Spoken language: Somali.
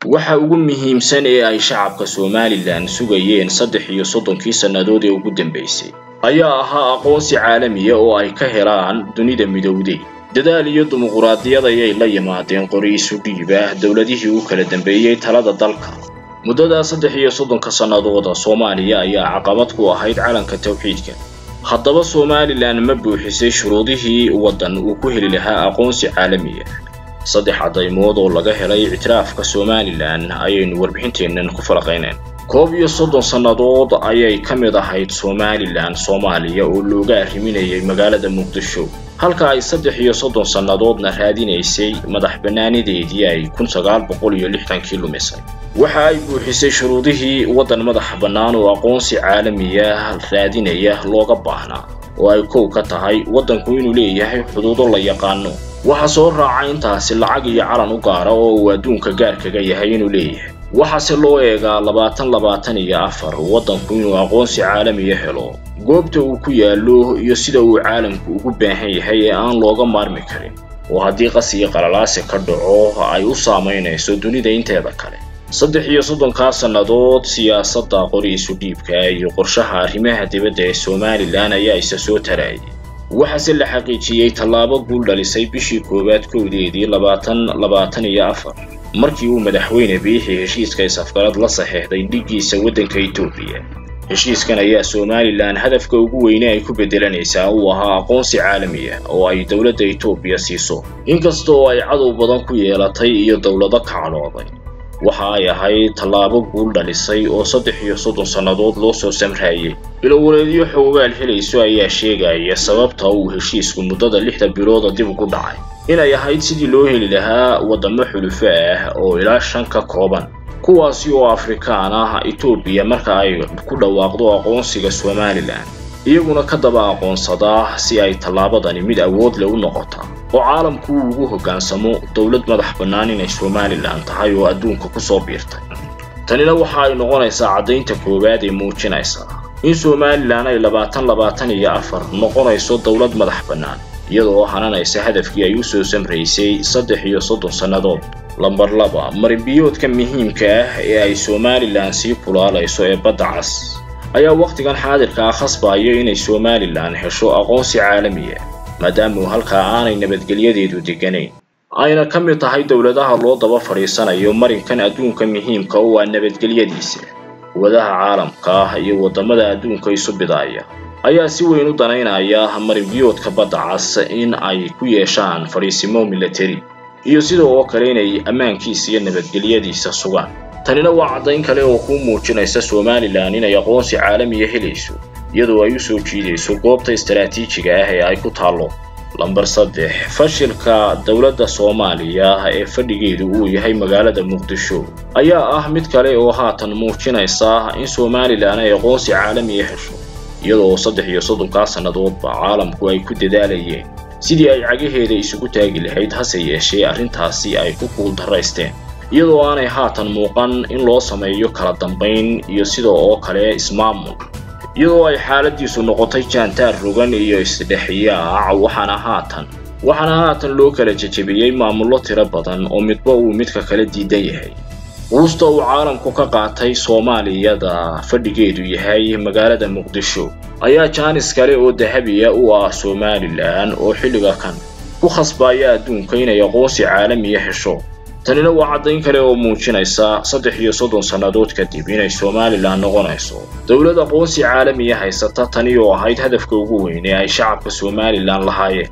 waxa ugu muhiimsan ee ay shacabka somalilan sugayeen saddex iyo soddonkii sannadood ee ugu dambaysay ayaa ahaa aqoonsi caalamiya oo ay ka helaan dunida midowday dadaal iyo dimuquraadiyad ayay la yimaadeen qori isu dhiiba dowladihii u kala dambeeyey talada dalka muddadaa saddex iyo soddonka sannadooda soomaaliya ayaa caqabad ku ahayd calanka tawxiidka haddaba somalilan ma buuxisay shuruudihii waddan uu ku heli lahaa aqoonsi caalamiya saddex caddaymood oo laga helay ictiraafka somalilan ayaynu warbixinteennan ku falaqayneen koob iyo soddon sannadood ayay ka mid ahayd somalilan soomaaliya oo looga arriminayay magaalada muqdisho halka ay saddex iyo soddon sannadoodna raadinaysay madax bannaanideedii ay kun sagaal boqol iyo lixdankii lumisay waxa ay buuxisay shuruudihii waddan madax bannaan oo aqoonsi caalamiya raadinaya looga baahnaa oo ay kow ka tahay waddanku inuu leeyahay xuduudo la yaqaano waxaa soo raaca intaasi lacag iyo calan u gaara oo uu adduunka gaarkaga yahay inuu leeyahay waxaase loo eegaa labaatan labaatan iyo afar waddanku inuu aqoonsi caalamiya helo goobta uu ku yaallo iyo sida uu caalamku ugu baahan yahay ee aan looga maarmi karin oo haddii qasiyo qalalaasi ka dhaco ay u saamaynayso dunida inteeda kale saddex iyo soddonkaa sannadood siyaasadda qori isu dhiibka iyo qorshaha arrimaha dibadda ee somalilan ayaa isa soo taraayay waxaase la xaqiijiyey tallaabo guul dhalisay bishii koowaad kowdeedii labaatan labaatan iyo afar markii uu madaxweyne biixi heshiiska is-afgarad la saxeexday dhiggiisa waddanka etoobiya heshiiskan ayaa somalilan hadafka ugu weyne ay ku beddelanaysaa uu ahaa aqoonsi caalamiya oo ay dowladda etoobiya siiso inkasta oo ay cadow badan ku yeelatay iyo dowlado kacdhooday waxa ay ahayd tallaabo guul dhalisay oo saddex iyo soddon sannadood loo soo samraayey bilowareedyo xoogaal helayso ayaa sheegaya sababta uu heshiisku muddada lixda bilooda dib ugu dhacay inay ahayd sidii loo heli lahaa waddamo xulufo ah oo ilaa shan ka kooban kuwaasi oo afrikaan ah etoobiya marka ay ku dhawaaqdo aqoonsiga somalilan iyaguna ka daba aqoonsadaa si ay tallaabadani mid awood leh u noqota oo caalamku uu ugu hoggaansamo dowlad madax bannaan inay somalilan tahay oo adduunka ku soo biirtay tanina waxa ay noqonaysaa caddaynta koowaad ee muujinaysa in somalilan ay labaatan labaatan iyo afar noqonayso dowlad madax bannaan iyadoo hananaysa hadafkii ay u soo samraysay saddex iyo soddon sannadood lambar laba marinbiyoodka muhiimka ah ee ay somalilan sii kulaalayso ee badda cas ayaa wakhtigan xaadirka ah khasbaya inay somalilan hesho aqoonsi caalamiya maadaama halkaa aanay nabadgelyadeedu degganayn ayna ka mid tahay dowladaha loo daba fadhiisanayo marinkan adduunka muhiimka u ah nabadgelyadiisa wadaha caalamka iyo waddamada adduunka isu bidaaya ayaa si weyn u danaynaya marinbiyoodka badda cas in ay ku yeeshaan fadhiisimo milatari iyo sida oo kale inay ammaankiisa iyo nabadgelyadiisa sugaan tanina waa caddayn kale oo kuu muujinaysa somalilan inay aqoonsi caalamiya helayso iyadoo ay u soo jiidayso goobta istaraatiijiga ah ee ay ku taallo lambar saddex fashilka dowladda soomaaliya ee fadhigeedu uu yahay magaalada muqdisho ayaa ah mid kale oo haatan muujinaysa in somalilan ay aqoonsi caalamiya hesho iyadoo saddex iyo soddonkaa sannadoodba caalamku ay ku dadaalayeen sidii ay cagaheeda isugu taagi lahayd hase yeeshee arrintaasi ay ku kuul darraysteen iyadoo aanay haatan muuqan in loo sameeyo kala dambayn iyo sida oo kale ismaamul iyadoo ay xaaladiisu noqotay jaantaar rogan iyo isdhexyaac waxaana haatan waxaana haatan loo kala jejebiyey maamullo tiro badan oo midba uu midka kala diidan yahay quusta uu caalamku ka qaatay soomaaliyada fadhigeedu yahay magaalada muqdisho ayaa jaanis kale oo dahabiya u ah somalilan oo xilliga kan ku khasbaya adduunka inay aqoonsi caalamiya hesho tanina waa caddayn kale oo muujinaysa saddex iyo soddon sannadood kadib inay somalilan noqonayso dowlad aqoonsi caalamiya haysata tani oo ahayd hadafka ugu weyn ee ay shacabka somalilan lahaayeen